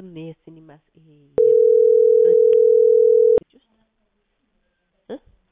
እንትኑን የሲኒማ ይሄ ልጅ ውስጥ እ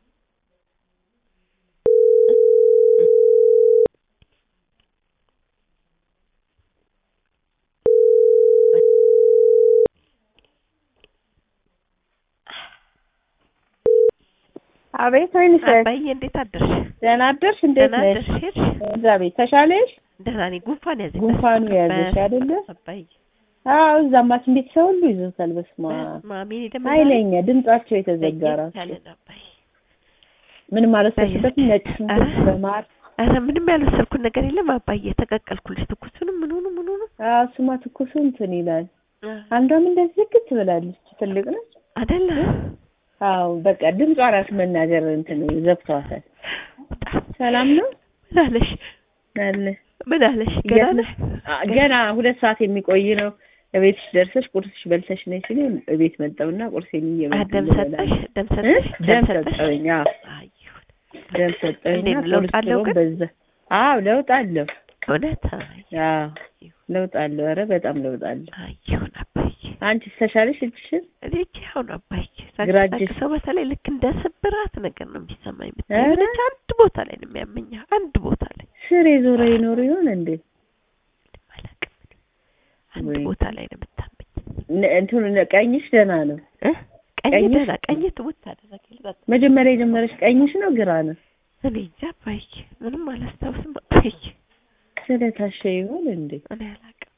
አቤት ወይንስ አባዬ እንዴት አደርሽ? ደህና አደርሽ? እንዴት ደህና ነሽ? አደርሽ? ሄድሽ? እግዚአብሔር ተሻለሽ? ደህና ነኝ። ጉንፋን ያዘኝ። ጉንፋኑ ያዘሽ በ- አይደለ? አባዬ አዎ እዛማ እንዴት ሰው ሁሉ ይዞታል። በስመ አብ ማሚ እኔ ደግሞ ኃይለኛ ድምጻቸው የተዘጋ ለየት ራሱ ያለ ነው አባዬ። ምንም አልወሰድሽበትም? ነጭ ሽንኩርት ኧረ። በማር ኧረ ምንም ያልወሰድኩት ነገር የለም አባዬ። ተቀቀልኩልሽ ትኩሱንም ምኑንም ምኑንም አዎ እሱማ ትኩሱ እንትን ይላል። አንዷም እንደዚህ ዝግት ብላለች። ትልቅ ነች። አይደለ አዎ በቃ ድምጿ ራሱ መናገር እንትን ዘግቷታል። በጣም ሰላም ነው ምን አለሽ? አለ ምን አለሽ? ገና ነሽ? አ- ገና ሁለት ሰዓት የሚቆይ ነው። እቤትሽ ደርሰሽ ቁርስሽ በልተሽ ነይ ሲለኝ እቤት መጣሁና ቁርሴን አ እየበላሁ ደም ሰጠሽ? ደም እ? ሰጠሽ? ደም ሰጠሽ? ሰጠኝ። አዎ አይ ይሁን። ደም ሰጠኝና እንዴት ነው? ለውጥ አለው ኮሌስትሮል ግን? በዛ። አዎ ለውጥ አለው። እውነት? አይ አዎ ለውጥ አለው። ኧረ በጣም ለውጥ አለው። አይ ይሁን አባዬ። አንቺ ተሻለሽ እጅሽን? እኔ እጄ አሁን አባዬ ግራ እጅሽ? ሰው በተለይ ልክ እንደ ስብራት ነገር ነው የሚሰማኝ። ኧረ? የምትለች አንድ ቦታ ላይ ነው የሚያመኝ። አንድ ቦታ ላይ ስር የዞረ ይኖር ይሆን እንዴ? አላውቅም። አንድ ወይ. ቦታ ላይ ነው የምታመኝ። ነ- እንትኑ ነ- ቀኝሽ ደህና ነው። እ? ቀኝ ቀኝሽ? ደህና ቀኝ ትውት አደረገኝ። በቃ መጀመሪያ የጀመረሽ ቀኝሽ ነው ግራ ነው? እኔ እንጃ አባዬ፣ ምንም አላስታውስም አባዬ። ስለታሸ ይሆን እንዴ? እኔ አላውቅም።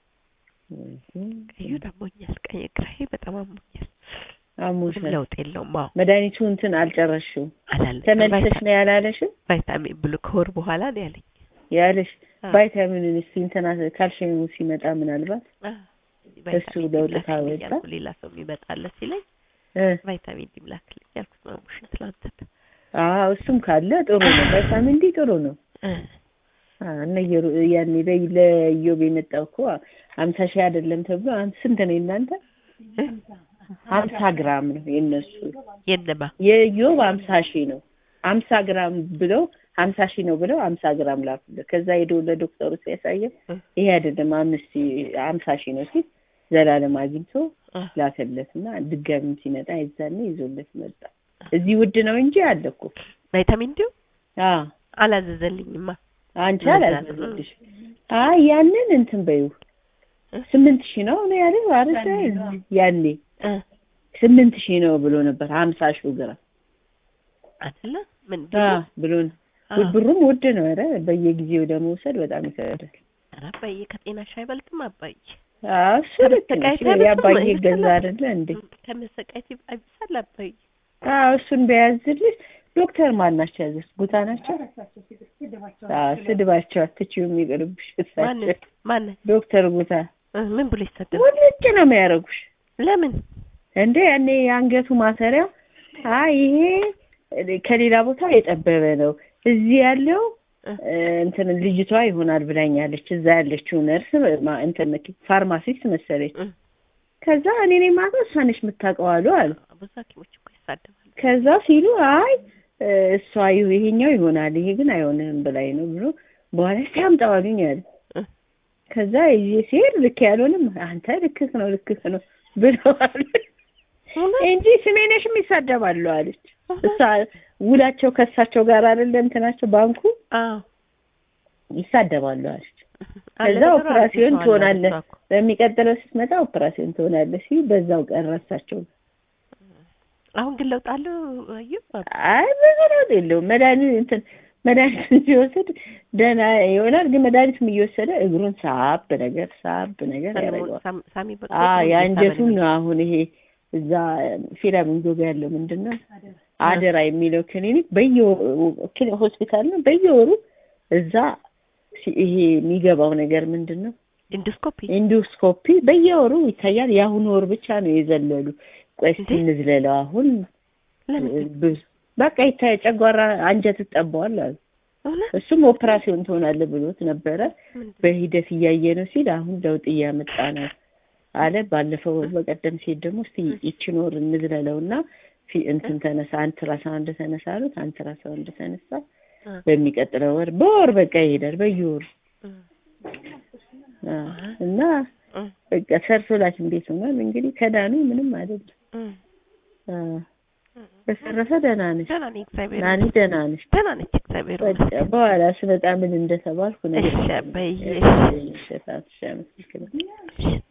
ቀዩ አሞኛል። ቀኝ ግራዬ በጣም አሞኛል። ምንም አሞሻል። ለውጥ የለውም። አዎ መድኃኒቱ እንትን አልጨረስሽውም? አላለኝም። ተመልሰሽ ቫይታ- ነው ያላለሽም? ቫይታሚን ብሉ ከወር በኋላ ነው ያለኝ። ያለሽ አዎ። ቫይታሚኑን እስኪ እንትና ካልሽየሙ ሲመጣ ምናልባት አ ቫይታሚን እሱ ዲ ለውጥ ላክልኝ ካወጣ? ያልኩ ሌላ ሰው የሚመጣለ ሲለኝ እ ቫይታሚን ዲ ላክልኝ ያልኩት ማሙሽን ትላንትና አዎ እሱም ካለ ጥሩ ነው። ቫይታሚን ዲ ጥሩ ነው። እ አዎ እነ የሩ- ያኔ ለ- ለኢዮብ የመጣው እኮ ሀምሳ ሺህ አይደለም ተብሎ አንተ ስንት ነው እናንተ? እ ሀምሳ ግራም ነው የእነሱ የነማ የኢዮብ ሀምሳ ሺህ ነው። ሀምሳ ግራም ብለው ሀምሳ ሺህ ነው ብለው ሀምሳ ግራም ላኩለት። ከዛ ሄዶ ለዶክተሩ ሲያሳየው እ ይሄ አይደለም አምስት ሀምሳ ሺህ ነው ሲል ዘላለም አግኝቶ አ ላከለት እና ድጋሚም ሲመጣ የዛኔ ይዞለት መጣ። እዚህ ውድ ነው እንጂ አለ እኮ። ቫይታሚን ዲ አዎ አላዘዘልኝማ። አንቺ ለዛ ነው። አላዘዘልሽ። አይ ያንን እንትን በይው እ? ስምንት ሺህ ነው ነው ያለው አይደል? ያኔ እ ስምንት ሺህ ነው ብሎ ነበር ሀምሳ ሺህ ግራም አይደለ ምን አዎ ብሎ ነው። አ ብሩም ውድ ነው። ኧረ በየጊዜው ለመውሰድ በጣም ይከብዳል። ኧረ አባዬ ከጤናሽ አይበልጥም አባዬ። አዎ እሱ ልክ ነሽ። ከመሰቃየት አይበልጥም የአባዬ ይብሳል ገዛ አባዬ። አይደለ እንዴ? ከመሰቃየት አይብሳል አባዬ። አዎ እሱን በያዝልሽ። ዶክተር ማን ናቸው ያዘዝ? ጉታ ናቸው? አዎ ስድባቸው አትችይውም ይቅርብሽ። ማን እሳቸው ማን ዶክተር ጉታ እ ምን ብሎ ይሰደብ? ውልጭ ነው የሚያደርጉሽ ለምን እንዴ ያኔ የአንገቱ ማሰሪያው አይ ይሄ ከሌላ ቦታ የጠበበ ነው እዚህ ያለው እ እ፣ እንትን ልጅቷ ይሆናል ብላኛለች። እዛ ያለችው ነርስ ማ- እንትን ፋርማሲስት መሰለች። እ ከዛ እኔ ነኝ የማውቀው እሷ ነች የምታውቀው አሉ አሉ። ብዙ ሐኪሞች እኮ ይሳደባሉ። ከዛ ሲሉ አይ እ፣ እሷ ይሁ- ይሄኛው ይሆናል ይሄ ግን አይሆንም ብላኝ ነው ብሎ በኋላ እስኪ አምጣው አሉኝ አለ። እ ከዛ ይዤ ሲሄድ ልክ ያልሆንም አንተ ልክክ ነው ልክክ ነው ብለዋል እውነት? እንጂ ስሜነሽም ይሳደባሉ አለች። እሷ ውላቸው ከእሳቸው ጋር አይደለ እንትናቸው ባንኩ አዎ ይሳደባሉ አለች። አለ ከዛ ነገሩ ኦፕራሲዮን አለ ትሆናለህ እሷ እኮ። በሚቀጥለው ስትመጣ ኦፕራሲዮን ትሆናለህ ሲሉ በዛው ቀረሳቸው። አሁን ግን ለውጥ አለው አዩ አይ ብዙ ለውጥ የለውም። መድኃኒት እንትን መድኃኒቱን ሲወስድ ደህና ይሆናል። ግን መድኃኒቱም እየወሰደ እግሩን ሳብ ነገር ሳብ ነገር ያደርገዋል። ሳሚ- ሳሚ በቃ አ ጥሩ የአንጀቱን እየሳበ ነው አሁን ይሄ እዛ ፊላሚንጎ ጋር ያለው ምንድን ነው አደራ የሚለው ክሊኒክ በየወሩ ሆስፒታል ነው በየወሩ እዛ ሲ- ይሄ የሚገባው ነገር ምንድን ነው ኢንዶስኮፒ ኢንዶስኮፒ በየወሩ ይታያል። የአሁኑ ወር ብቻ ነው የዘለሉ። ቆይ እስኪ እንዴ? እንዝለለው አሁን ለምን ብዙ በቃ ይታይ ጨጓራ አንጀት ትጠባዋል አሉ። እውነት እሱም ኦፕራሲዮን ትሆናለህ ብሎት ነበረ። ምንድን በሂደት እያየ ነው ሲል አሁን ለውጥ እያመጣ ነው አለ። ባለፈው በቀደም ሲሄድ ደግሞ እስቲ ይችን ወር እንዝለለውና ፊ- እንትን ተነሳ አንትራሳውንድ ተነሳ አሉት። አንትራሳውንድ ተነሳ። እ በሚቀጥለው ወር በወር በቃ ይሄዳል በየወሩ እ አ፣ እና እ በቃ ሰርቶላት እንዴት ሆኗል እንግዲህ ከዳኑ ምንም አይደለም። እ አ በተረፈ ደህና ነሽ? ደህና ነኝ እግዚአብሔር ናኒ ይመስገን። ደህና ነሽ? ደህና ነች እግዚአብሔር በቃ ይመስገን። በኋላ ስመጣ ምን እንደተባልኩ ነገር እሺ አባዬ፣ እሺ፣ እሺ፣ እሺ፣ አመሰግናለሁ። እሺ